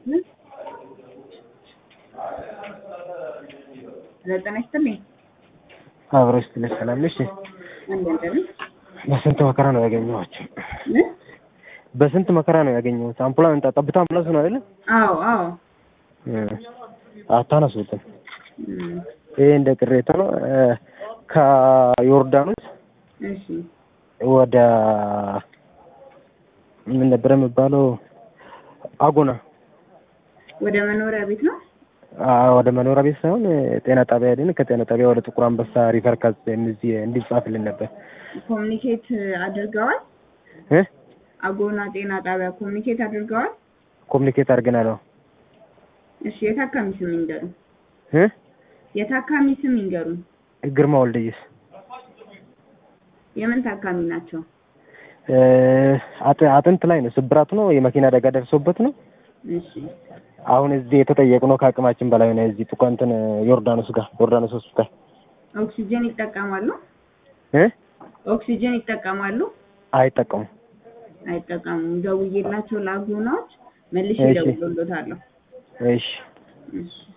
ዘጠና ይስጥልኝ። አብሮ ስትልሽ ሰላም ነሽ? እንደምን በስንት መከራ ነው ያገኘኋቸው። ምን? በስንት መከራ ነው ያገኘሁት። አምፑላን ጠብታ አምቡላንስ ነው አይደለ? አዎ አዎ። አታነሱትም። እም፣ ይሄ እንደ ቅሬታ ነው። እ፣ ከዮርዳኖስ እሺ ወደ ምን ነበር የሚባለው አጎና ወደ መኖሪያ ቤት ነው። አ፣ ወደ መኖሪያ ቤት ሳይሆን እ፣ ጤና ጣቢያ ሄደን ከጤና ጣቢያ ወደ ጥቁር አንበሳ ሪፈር ካዝ እዚህ እንዲጻፍልን ነበር ኮሚኒኬት አድርገዋል። እ አጎና ጤና ጣቢያ ኮሚኒኬት አድርገዋል። ኮሚኒኬት አድርገናል። አዎ እሺ የታካሚ ስም ይንገሩን። እ የታካሚ ስም ይንገሩን። ግርማ ወልደየስ የምን ታካሚ ናቸው? እ፣ አጥ- አጥንት ላይ ነው ስብራት ነው የመኪና አደጋ ደርሶበት ነው። እሺ አሁን እዚህ የተጠየቁ ነው ከአቅማችን በላይ ነው። እዚህ ጥቁ እንትን ዮርዳኖስ ጋር ዮርዳኖስ ሆስፒታል ኦክሲጅን ይጠቀማሉ? እ ኦክሲጅን ይጠቀማሉ? አይጠቀሙም። አይጠቀሙም። ደውዬላቸው ለአጎናዎች መልሼ እሺ። እደውልልዎታለሁ። እሺ እሺ